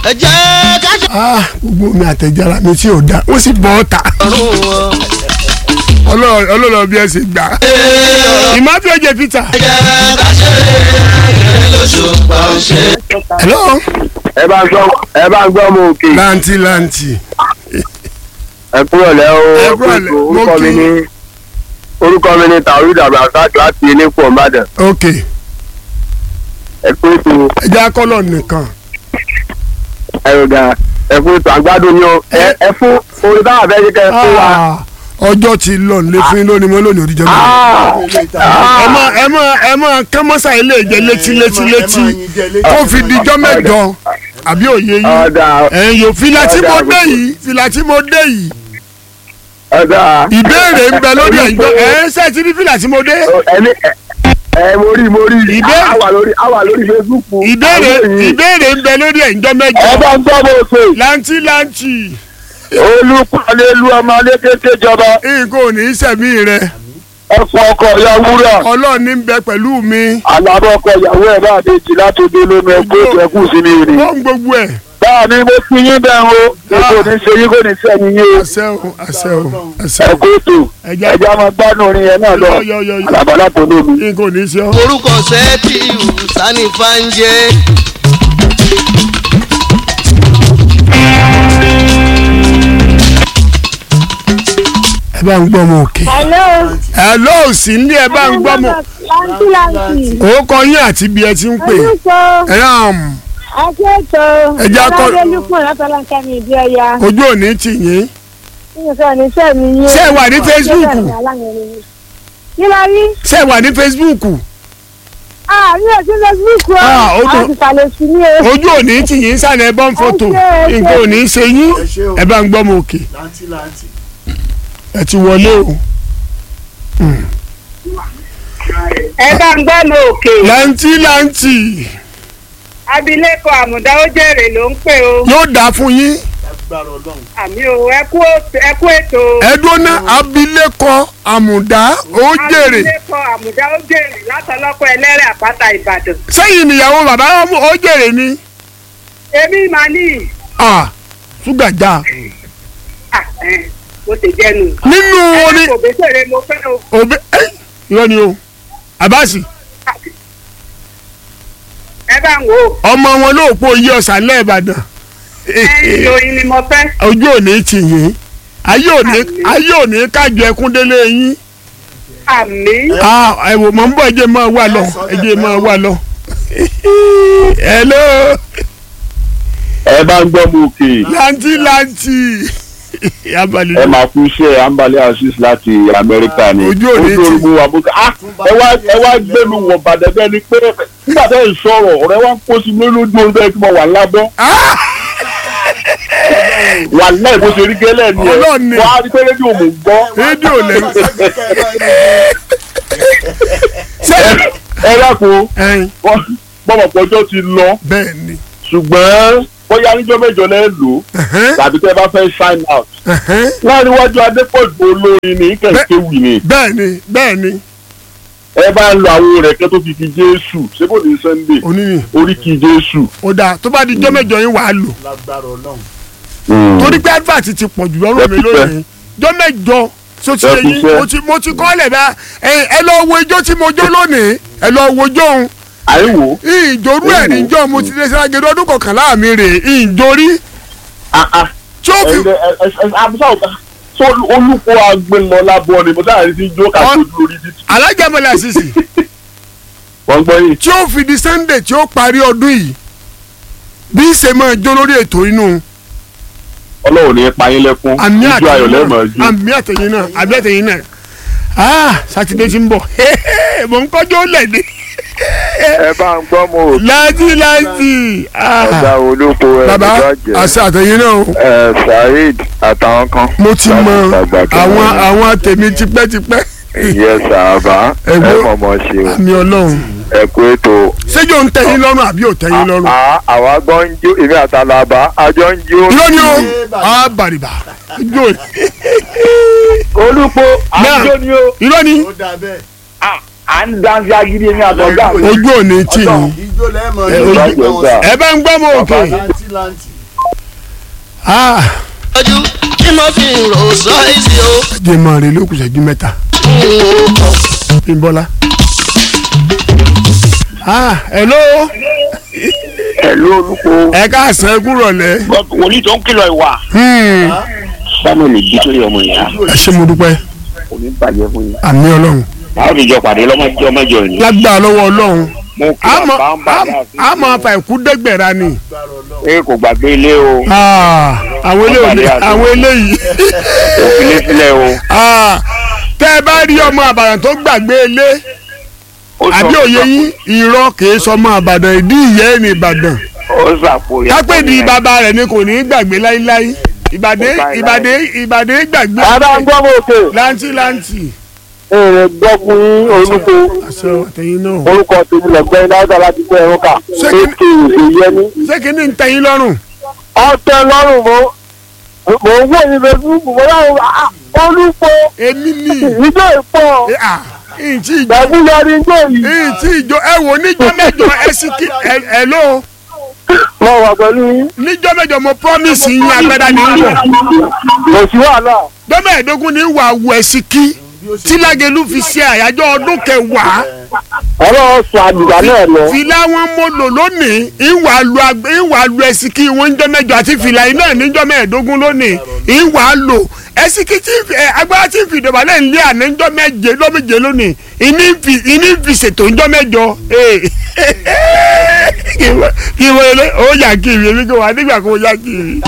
ẹ jẹ́ ká ṣe ah gbogbo mi àtẹ̀jára mi tí ò da ó sì bọ́ ọ̀tà ọ̀run wọn. ọlọ́run bí ẹ ṣe gbà. ìmọ̀bí ọjọ́ peter. ẹ jẹ́ ká ṣe eré lóṣù pa ọ̀ṣẹ́. hello. ẹ bá ń gbọ́ ẹ bá ń gbọ́ mo òkè lanti lanti. ẹ kúrò lẹ́ o Ẹ kúrò lẹ́, mo orúkọ mi kí. ní orúkọ mi ní tàwídà abdulrasaq láti elépo ọ̀bàdàn ok ẹ kú ètò ẹja akọ́lọ̀ nìkan. ẹ̀rọ̀gà ẹ kú ètò àgbàdo ni o ẹ ẹ fún orí báwa fẹ́ ṣe kẹ́ ẹ fún wa. Ah, ọjọ́ ti lọ nílé fún yín lónìí mọ́ lónìí òdìjọ́ mi. ẹ mọ ẹ mọ ẹ mọ kámọ́sà ilé ìjẹ létí létí létí tó fi dijọ́ mẹ́jọ àbí òye yín. ọ̀dà ẹ̀yin yóò fìlà tí mo dé yìí fìlà tí mo dé yìí ọ̀dà ìbéèrè ń bẹ lórí ẹ̀yin tó ẹ̀ ń sẹ́ẹ̀tì ní fìlà tí mo dé. ẹni ẹ ẹ mo rí mo rí Ìbéèrè- àwà lórí àwà lórí facebook. ìbéèrè àwọn èyí. ìbéèrè ń bẹ lórí ẹ̀yin tó ẹ mẹ́jọ. bá ń gbọ́ mo pè láǹtí láǹtí olùpàlẹ́lu ọmọ alékété jọba nǹkan ò ní í sẹ̀mí rẹ ẹ̀fọ́ ọkọ̀ ìyá wúrà ọlọ́run ní ń bẹ pẹ̀lú mi. àlàbọ̀ ọkọ̀ ìyàwó ẹ̀ bá àdéjì láti dé lómi ẹgbẹ́ ìjẹ́kù sí mi rè. wọ́n gbogbo ẹ̀. báà ní mo fi yín bẹ́ẹ̀ o èkó ní ṣe yín kò ní sẹ́yìn yín o àṣẹ o àṣẹ o àṣẹ ẹ o kó ètò ẹja ẹja máa gbádùn orin yẹn náà lọ yọ yọ yọ yọ àlàbọ̀ láti olómi. nǹkan ò ní í ṣe ọ́. orúkọ sẹ́ẹ̀tì sani fanje. ẹ bá ń gbọ́ mọ òkè. hello. ẹ ló sì ń lé ẹ bá ń gbọ́ mọ. lanti lanti. orúkọ yín àti bí ẹ ti ń pè. orúkọ ẹ náà akẹ́kọ̀ọ́ Ẹ jẹ́ akọ- ọlọ́dẹ́lùkùn látọ̀lánkẹ́ mi ìdí ọya ojú ò ní tì yín. nínú sọ ní sẹ́ mi yé. Ṣé ẹ wà ní Facebook? kí la rí? ṣé ẹ wà ní Facebook ah mi ò sí facebook o. Ah, ó dùn. àwọn ìsàlẹ̀ sí ni o. ojú ò ní tì yín sànà ẹ bọ́ ń fọ́tò Ẹ ṣé, ẹ ṣé. nǹkan ò ní í ṣe yín ẹ bá ń gbọ́ mọ òkè. ẹ ti wọlé o. ẹ bá ń gbọ́ mọ òkè láǹtí láǹtì abilékọ àmùdá ó jèrè ló ń pè o yóò dáa fún yín. àmì o ẹ kú ẹ kú ètò ẹdúnná abilékọ àmùdá ó jèrè abilékọ àmùdá ó jèrè látọlọ́kọ ẹlẹ́rẹ̀ àpáta ìbàdàn sẹ́yìn níyàwó bàbá ọmọ ó jèrè ni. èmi máa ní ah ṣúgàjà à ẹ bó ṣe jẹnu nínú oní ẹ kò bẹ́sẹ̀rẹ̀ mo fẹ́ o òbí ẹ irọ́ ni o abasi ẹ bá ń wò ó ọmọ wọn ló pọ̀ yí ọ̀sán lẹ́ẹ̀bàdàn ẹ ìròyìn ni mo fẹ́ ojú òní tì yín ayé òní ayé òní kájọ ẹkún délé yín àmì ah ẹ wò mọ̀ ń bọ̀ ẹjẹ̀ máa wà lọ ẹjẹ̀ máa wà lọ. hello ẹ bá ń gbọ́ mo òkè lanti lanti abalẹ̀ ẹ máa kú iṣẹ́ ambalẹ̀ asis láti amẹ́ríkà ni Ojú ò ní tì. ojú wa bó ká ẹ wá ẹ wá gbẹnu wọ bàdẹ bẹ́ẹ̀ ni pé nígbà tẹ́ ẹ sọ̀rọ̀ ọ̀rẹ́ wa ń kó sí mi lójú oorun bẹ́ẹ̀ tí mo wà lábọ́ ah wà láì bó ṣe rí gẹ́lẹ́ ni ẹ Ọlọ́run ni. wọ́n á rí pé rédíò mò ń gbọ́ rédíò lẹ́yìn ṣé ẹ dákun ẹyin bọ́mọ̀ pọ́jọ́ ti lọ bẹ́ẹ̀ ni ṣùgbọ́n bóyá níjọ́ mẹ́jọ lẹ́ lò ó ẹ̀hẹ́n, tàbí tẹ́ bá fẹ́ sign out ẹ̀hẹ́n. láàrin iwájú adépọ̀jù olórin ní kẹ̀kẹ́ wì ní bẹ́ẹ̀ ni bẹ́ẹ̀ ni ẹ bá ń lo àwọn rẹ̀ kẹ́ tó fi fi jésù ṣé kò ní sunday oníyìn oríkì jésù. ó dáa tó bá di jọ́ mẹ́jọ yín wàá lò torí pé advert ti pọ̀ jù lọ́rùn mi Ẹ kú iṣẹ́. lónìí jọ́ mẹ́jọ so ti Ẹ yẹ kú yín iṣẹ́. mo ti mo ti kọ́ lẹ̀ bá ẹ ẹ lọ wo ijó tí mo jó lónìí ẹ lọ wo ijó òun àìwò ìjòrú ẹ̀ Ewu. níjọ́ mo ti lè ṣe agẹdẹ ọdún kọkànlá mi rè ìjòrí tí ó fi àbúṣà ọ̀gá tó olùkọ́ agbẹ́lọ́lá bọ́ ni mo sáà rí sí jó kàtó lórí títì. alájàmọ́lẹ̀ àṣìṣì wọ́n gbọ́ yìí. tí ó fi di sunday tí ó parí ọdún yìí bí ṣe máa jó lórí ètò inú ọlọ́run ní pa yín lẹ́kún àmì ojú ayọ̀ àtẹ̀yìn lẹ́mọ̀ náà ojú. àmì àtẹ̀yìn náà àmì àtẹ̀yìn náà ah sátidé ti ń bọ̀ mò ń kọjọ́ lẹ́dẹ̀ ẹ bá ń gbọ́ mo láti láti ọ̀gá ah olóko ẹ̀ bàbá lọ́jọ́ àṣà àtẹ̀yìn náà o ẹ̀ saheed àtàwọn kan. mo ti mọ láti Ìgbàgbà kan àwọn wọn. àwọn tèmi tipẹ́tipẹ́ ìyẹ́ sàbá ẹ Ẹ̀gbọ́n- mọ̀mọ́ ṣe o àmì ọlọ́run ẹ kú ètò. ṣéjò ń tẹ̀yìn lọ́rùn àbí ò tẹ̀yìn lọ́rùn À- àwa gbọ́ ń jó èmi àtàlàbà àjọ ń jó. irọ́ ni o ah bàrìbà ijó olùkọ́ Náà. àjọ ni ó irọ́ ni à ń dáńsí agídí èmi àtọ̀gá mi. ojú ò ní tì yín ijó lẹ́mọ̀ Ẹ, ní ojú- ìgbà wọn sọ. ẹ bá ń gbọ́ mọ òkè láǹtí láǹtí. ah ojú tí mo fi ń rò sọ èsì o. jẹ́ máa rí lókùn ṣẹ́jú mẹ́ta bímbọ́lá. ah hello pẹ̀lú olùkọ́ ẹ káàsán ẹ kúrọ̀lẹ́. wòlíì tó ń kìlọ̀ ìwà. Hmm, samuel bí tó yẹ ọmọ ìyá ẹ ṣé mo dúpẹ́ kò ní bàjẹ́ fún yín. àmì ọlọ́run àwọn òdìjọ pàdé lọ́mọdé ọmọjọ yìí. lágbára lọ́wọ́ ọlọ́run mo kí àmọ́ bàbá ń bá àmọ́- àmọ́ afa ìkú dẹ́gbẹ̀rà ni. ẹ kò gbàgbé ilé o Ah, àwọn eléyìí àwọn eléyìí òfìlé sílẹ̀ o. Ah, tẹ́ ẹ bá rí ọmọ àbàdàn tó gbàgbé ilé ó sọ- àbí òye yín irọ́ kìí sọmọ àbàdàn ìdí ìyẹ́ ẹ̀ ní ìbàdàn ó sàpò yẹn. kápẹ́ di bàbá rẹ̀ ni kò ní í gbàgbé láíláí ìbàdàn ìbàdàn ìbàdàn gbàgbé bàbá ń gbọ́ mọ́ òkè. láǹtì láǹtì. èrè gbọ́ fún yín orúkọ àṣẹ àtẹ̀yìn náà. orúkọ tèmi lẹ́gbẹ́ náírà láti gbé ẹ̀rọ kà. Ṣé kí- ètò ìyẹnì. ṣé kìíní ń tẹ̀yìn lọ́rùn. ọtẹ lọ́rùn mo mo ń wò ní facebook mo láwọn olùkọ́ èmi ni ìjọ ìpọ̀ ẹ, ah, ìtì ìjọ pẹ̀lú yọrí ìjọ yìí. ìtì ìjọ ẹ wò níjọ́ mẹ́jọ ẹ sì kí ẹ ẹ ló mo wà pẹ̀lú yín. níjọ́ mẹ́jọ mo promise yín agbada ní wọ̀ kò sí wàhálà. dọ́mẹ̀ẹ́dógún ní wà wù ẹ̀ sí kí tí Lágelú fi ṣe àyájọ́ ọdún kẹwàá ọlọ́run sọ àdùgbà náà lọ. fìlà wọn mo lò lónìí ìwà lu ag- ìwà lu ẹsìkì wọn níjọ́ mẹ́jọ àti fìlà iná níjọ́ mẹ́ẹ̀ẹ́dógún lónìí ìwà lò ẹsìkì tí ń fi- ẹ, agbára tí ń fi ìdọ̀bà náà ń lé àná níjọ́ méje lọ́méje lónìí ìní ń fi ìní ń fi ṣètò níjọ́ mẹ́jọ kí wọ́n ilé ó yà kiri èmi kò wá nígbà kó yà kiri